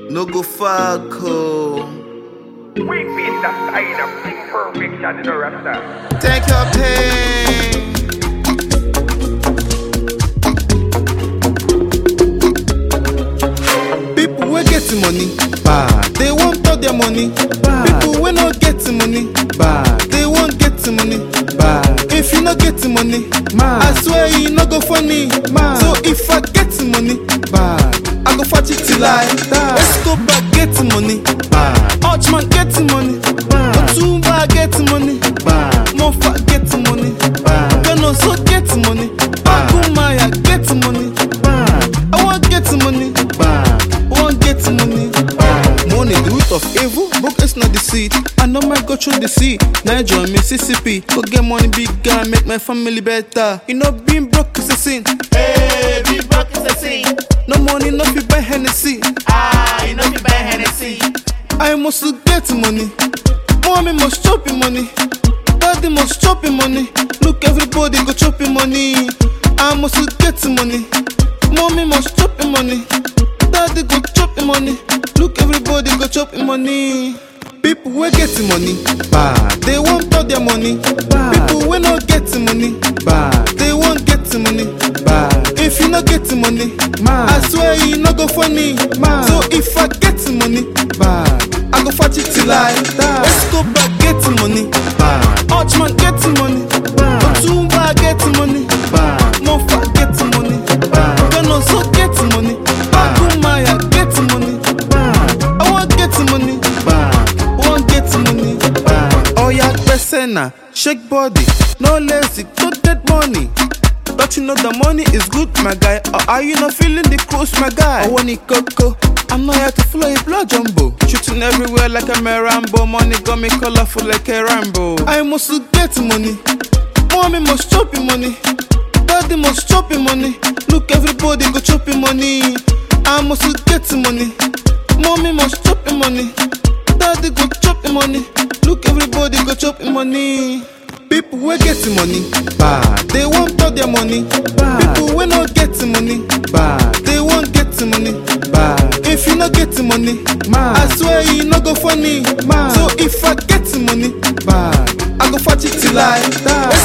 No go fuck oh. We beat the sign of imperfection in the rasta. Take your pain. People wey get money, bad. They want all their money, bad. People wey no get money, bad. They want get money, bad. If you no get money, man, I swear you no go funny, man. So if I get money, bad, I go fight it till I die. Let's go back get money, bad. Archman get money, bad. Otumba get money, bad. Mofa get money, bad. Kano so get money, Agumaya get money, bad. I want get money, bad. I want get money, bad. Money the root of evil, broke is not the seed. I know my go through the sea, Niger, Mississippi. Go get money, big guy, make my family better. You know being broke is a sin. Hey, big broke is a sin. No money, no fit buy Hennessy. Ah, you know you buy Hennessy. I must get money. Mommy must chop your money. Daddy must chop your money. Look, everybody go chop your money. I must get money. Mommy must chop your money. Daddy go chop your money. Look, everybody go chop your money. People wey get money, bad. They want all their money, bad. People wey no get money, bad. They want get money, bad. If you no get money, man, I swear you no go funny, man. So if I get money, bad, I go fight it till I die. Let's go back get money, bad. Archman get money, bad. Otumba get money, bad. Mofa get money, bad. Kano so get money, Agumaya get money, bad. I want get money, bad. I want get money, bad. Oh yeah, persona, shake body, no lazy, go get money. Don't you know the money is good, my guy? Or are you not feeling the cruise, my guy? I want it coco. I'm not here to follow a blood jumbo. Shooting everywhere like a Rambo. Money got me colorful like a Rambo. I must get money. Mommy must chop your money. Daddy must chop your money. Look, everybody go chop your money. I must get money. Mommy must chop your money. Daddy go chop your money. Look, everybody go chop your money. People wey get money, bad. They want all their money, bad. People wey no get money, bad. They want get money, bad. If you no get money, man, I swear you no go funny, man. So if I get money, bad, I go fight it till I die.